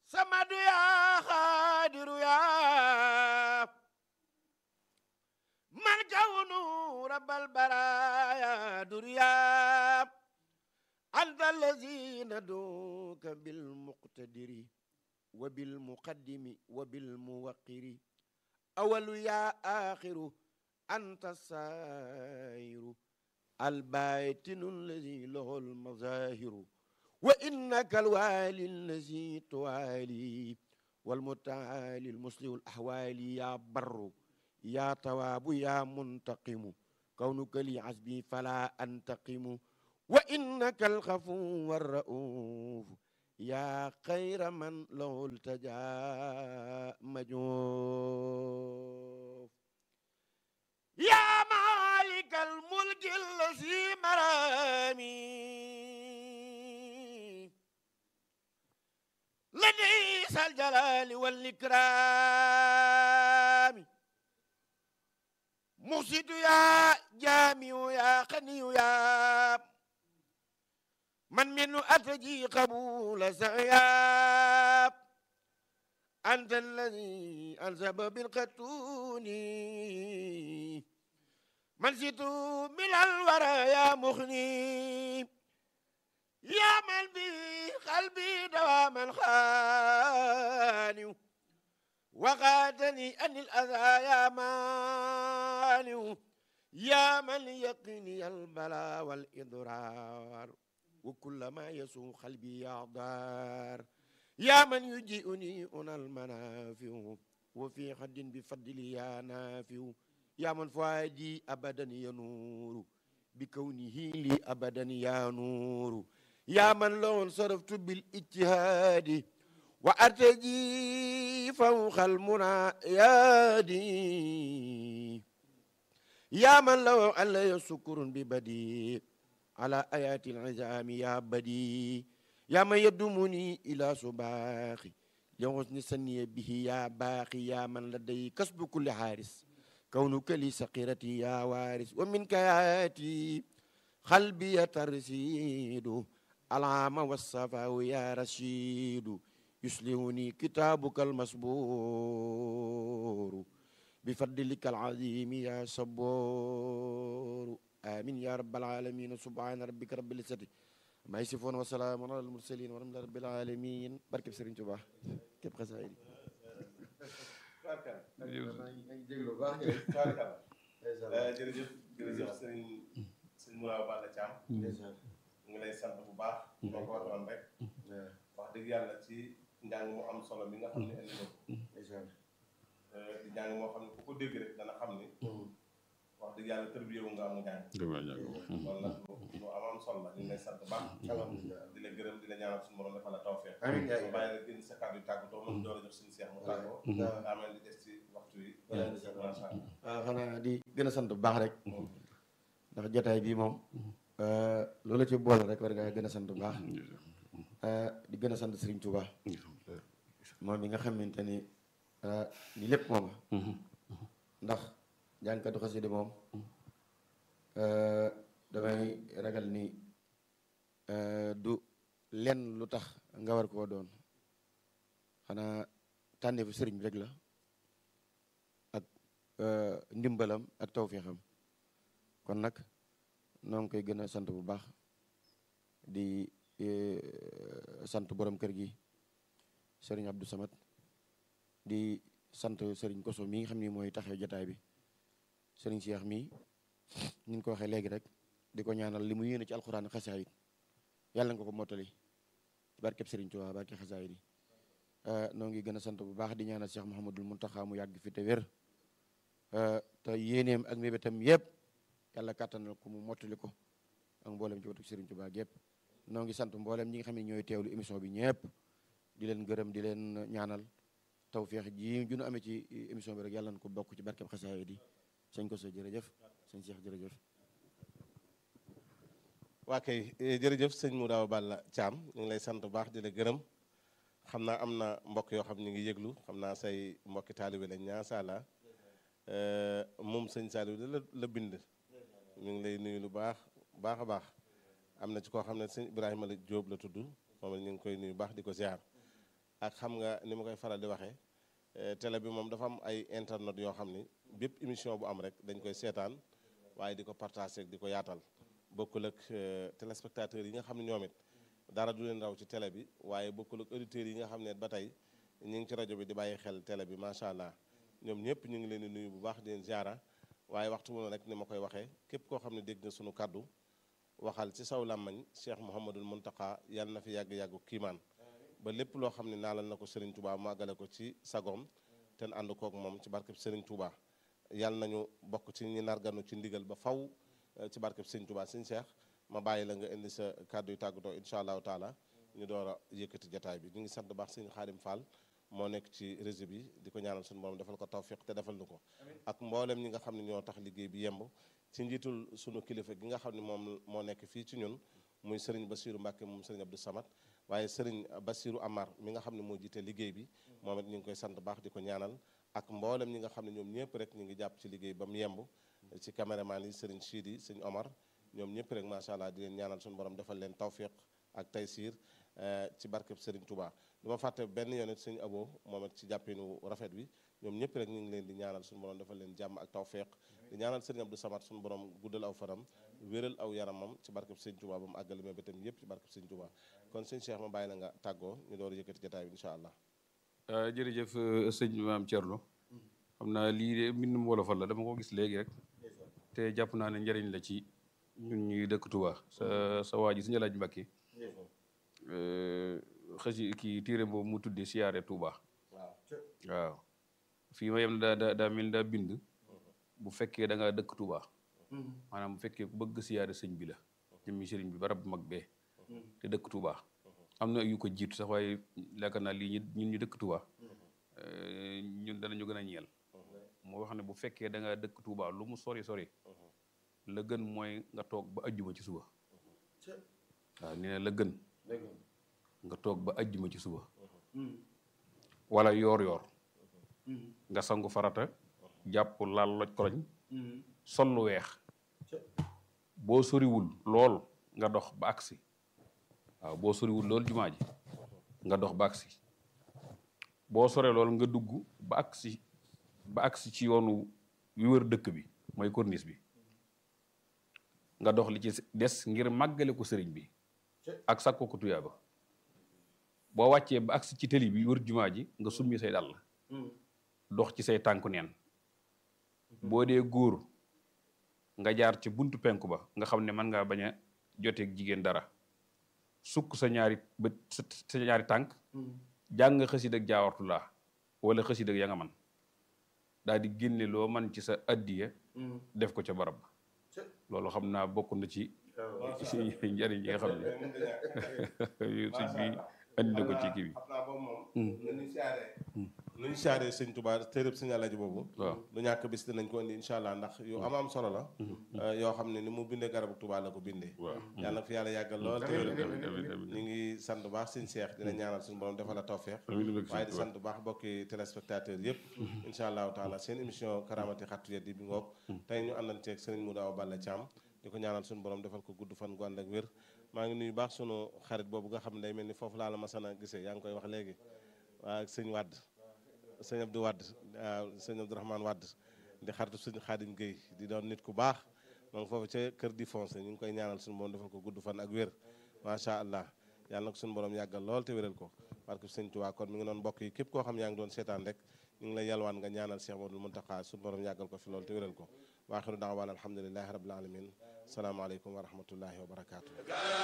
samadu yaa xaadiru yaa man kawnu rabbal baraaya duriyaa anta allazi naduka bilmuqtadiri wa bilmuqaddimi wa bilmuwaqiri awalu yaa axiru anta saayiru albaatinu allazi lahu almazahiru wa innaka alwaali allazi tuwaali walmutaali almuslihu alahwaali yaa barru yaa tawaabu yaa muntaqimu kawnuka li hasbi fala antaqimu wa innaka alxafuwu arra'uuf yaa xayra man lahu ltajaa majoof yaa maalika almulki allazi maraami لديس الجلال والإكرام مرشد يا جامع يا خني يا من منه أتجي قبول سعياب أنت الذي أنسب بالقتون من سيت من الورى يا مخني يا من به قلبي دواما خاني وغادني أن الأذى يا ماني يا من يقيني البلاء والإضرار وكل ما يسوء قلبي يا دار يا من يجيئني أنا المنافع وفي حد بفضلي يا نافع يا من فؤادي أبدا ينور بكونه لي أبدا يا نور يا من لو انصرفت بالاجتهاد وأرتجي فوق المناياد يا من لو علي سكر ببدي على آيات العزام يا بدي يا من يدمني إلى صباخي لحسن سني به يا باقي يا من لدي كسب كل حارس كونك لي سقيرتي يا وارث ومنك ياتي قلبي ترسيد العام والصفا يا رشيد يسلمني كتابك المسبور بفضلك العظيم يا صبور آمين يا رب العالمين سبحان ربك رب العزة ما يصفون وسلام على المرسلين ورحمة الله رب العالمين بركب سرين توبا كيف خسائر jërëjëf jërëjëf sëriñ sëriñ Moulaw Balla Thiam ñu ngi lay sant bu baax moo ko waxoon rek wax dëgg yàlla ci njàng mu am solo mi nga xam ne indi na ko di njàng moo xam ne ku ko dégg rek dana xam ni wax dëgg yàlla tër bi yow nga am njàng kon nag lu am am solo la ñu ngi lay sant bu baax di la gërëm di la ñaanal suñu borom defal la tawfeex Amiin yaay. ba bàyyi la génn sa kàddu yu tàggatoo mën door a jox suñu seex mu tàggoo daa mel ni des ci waxtu yi macha allah waaw xanaa di gën a sant bu baax rek ndax jotaay bii moom loola ci boole rek war nga gën a sant bu baax di gën a sant Serigne Touba moom mi nga xamante ni ni lépp moom ndax jànkatu xasida moom damay ragal ni du lenn lu tax nga war koo doon xanaa tànneefu sëriñ bi rek la ak ndimbalam ak tawféexam kon nag noo ngi koy gën a sant bu baax di sant borom kër gi sëriñ Abdou Samad di sant sëriñ Koso mi nga xam ni mooy taxee jotaay bi sëriñ Cheikh mi ni ñu ko waxee léegi rek di ko ñaanal li mu yéene ci alxuraan xasaayid yàlla nga ko mottali ci barkeb sëriñ Tuubaa barke xasaayid yi noo ngi gën a sant bu baax di ñaanal Cheikh Mouhamadul Muntaxa mu yàgg fi te wér te yéeneem ak mébétam yëpp yàlla kàttanal ko mu mottali ko ak mboolem ci watu sëriñ Tuubaa yëpp noo ngi sant mboolem ñi nga xam ne ñooy teewlu émission bi ñëpp di leen gërëm di leen ñaanal tawféex ji ju nu amee ci émission bi rek yàlla na ko bokk ci barkeb xasaayid yi sëñ ko sa jërëjëf sëñ Cheikh jërëjëf waa kay jërëjëf sëñ Moulaw Balla Thiam ñu ngi lay sant bu baax di la gërëm xam naa am na mbokk yoo xam ñu ngi yëglu xam naa say mbokki taalibe lañ ñaa sala moom sëñ Saliou la la bind ñu ngi lay nuyu lu baax baax a baax am na ci koo xam ne sëñ Ibrahima la Jóob la tudd moom ñu ngi koy nuyu baax di ko ziar ak xam nga ni ma koy faral di waxee télé bi moom dafa am ay internet yoo xam ni bépp émission bu am rek dañ koy seetaan waaye di ko partager di ko yaatal bokkul ak téléspectateurs yi nga xam ne ñoom it dara du leen raw ci télé bi waaye bokkul ak auditeurs yi nga xam ne ba tey ñu ngi ci rajo bi di bàyyi xel télé bi macha allah ñoom ñëpp ñu ngi leen di nuyu bu baax di leen ziara waaye waxtu mu rek ni ma koy waxee képp koo xam ne dégg nga sunu kaddu waxal ci saw làmmañ Cheikh Mouhamadul Mountakha yàlla na fi yàgg-yàggu kiimaan ba lépp loo xam ne naalal na ko Serigne Touba màggale ko ci sagoom te ànd kook moom ci barkeb Serigne Touba yàlla nañu bokk ci ñi narganu ci ndigal ba faw ci barkeb Serigne Touba Serigne Cheikh ma bàyyi la nga indi sa kàddu yu tàggatoo incha allahu taala ñu door a yëkkati jataay bi ñu ngi sant baax Serigne Xaadim Fall moo nekk ci réseau bi di ko ñaanal suñu borom defal ko tawfiq te defal nu ko ak mboolem ñi nga xam ne ñoo tax liggéey bi yemb ci njiitul sunu kilifa gi nga xam ne moom moo nekk fii ci ñun muy Serigne Bassirou Mbacke moom Serigne Abdou Samad waaye Serigne Bassirou Amar mi nga xam ne moo jiite liggéey bi moom it ñu ngi koy sant baax di ko ñaanal ak mboolem ñi nga xam ne ñoom ñëpp rek ñu ngi jàpp ci liggéey ba mu yemb ci caméraman yi Serigne Chidi Serigne Omar ñoom ñëpp rek macha allah di leen ñaanal suñu borom defal leen tawfiq ak taysiir ci barkeb Serigne Touba du ma fàtte benn yoon it Serigne Abo moom it ci jàppinu rafet wi ñoom ñëpp rek ñu ngi leen di ñaanal suñu borom defal leen jàmm ak tawfiq di ñaanal Serigne Abdou Samad suñu borom guddal aw fanam wéral aw yaramam ci barkeb Serigne Touba ba mu àggale ma bëtam yëpp ci barkeb Serigne Touba kon sëñ Cheikh ma bàyyi la nga tàggoo ñu door a yëkkati jotaay bi incha allah. jërëjëf sëñ maam Thierno xam naa lii de mbindum wolofal la dama ko gis léegi rek te jàpp naa ne njëriñ la ci ñun ñuy dëkk Touba sa sa waa ji suñu laaj Mbàkke xësi kii téere boobu mu tuddee siyaare Touba waaw fii ma yem daa daa daa mel daa bind bu fekkee da ngaa dëkk Touba maanaam bu fekkee ku bëgg siyaare sëñ bi la jëmmi sëriñ bi barab bu mag bee te dëkk Touba am na yu ko jiitu sax waaye yaakaar naa lii ñun ñu dëkk Touba ñun danañu gën a ñeel moo wax ne bu fekkee da ngaa dëkk Touba lu mu sori sori la gën mooy nga toog ba ajjuma ci suba waaw nee na la gën nga toog ba ajjuma ci suba wala yoor yoor nga sangu farata jàpp laal loj koloñ sol lu weex boo soriwul lool nga dox ba agsi waaw boo soriwul lool jumaa ji nga dox ba agsi boo soree lool nga dugg ba agsi ba agsi ci yoonu wi wër dëkk bi mooy corniche bi nga dox li ci des ngir màggale ko sëriñ bi ak sàkko ko tuyaaba boo wàccee ba agsi ci tëli bi wër jumaa ji nga summi say dàll dox ci say tànku neen boo dee góor nga jaar ci buntu penku ba nga xam ne mën ngaa bañ a joteeg jigéen dara sukk sa ñaari bët sa ñaari tànk jàng xësid ak jaawartu laa wala xësid ak ya nga man daal di génne loo man ci sa addiya def ko ca barab ba loolu xam naa bokk na ci njariñ yi nga xam ne sëñ bi andi na ko ci kii bi xam naa boobu moom nañu siyaaree nañu siyaaree sëñ Touba téeréb sëñ Alaaji boobu waaw lu ñàkk bis dinañ ko indi incha allah ndax yu am am solo la yoo xam ne ni mu bindee garabu Touba la ko bindee waaw yàlla na fi yàlla yàggal lool te wéral amiin amiin amiin ñu ngi sant bu baax sëñ Cheikh dina ñaanal suñu borom defal la tawfeex amiin waaye di sant bu baax bokki téléspectateurs yëpp incha allahu taala seen émission karamati xattu yeddi bi ngoog tey ñu àndanteeg sëriñ Modou Awa Balla Thiam di ko ñaanal suñu borom defal ko gudd fan gu ànd ak wér maa ngi nuyu baax sunu xarit boobu nga xam ne day mel ni foofu laa la masana gisee yaa ngi koy wax léegi waa sëñ Wadd sëñ Abdou Wadd waaw sëñ Abdourahmane Wadd di xaritu sëñ Xaadim Guèye di doon nit ku baax donc foofu ca kër di foncé ñu ngi koy ñaanal suñu borom defal ko gudd fan ak wér macha allah yàlla na ko suñu borom yàggal lool te wéral ko parce que sëñ Tuubaa kon mi ngi doon mbokk yi képp koo xam yaa ngi doon seetaan rek ñu ngi lay yalwaan nga ñaanal Cheikh Modou Mountakha suñu borom yàggal ko fi lool te wéral ko waaxiru daawaan alhamdulilahi rabbil alamin salaamaaleykum wa rahmatullahi wa barakaatu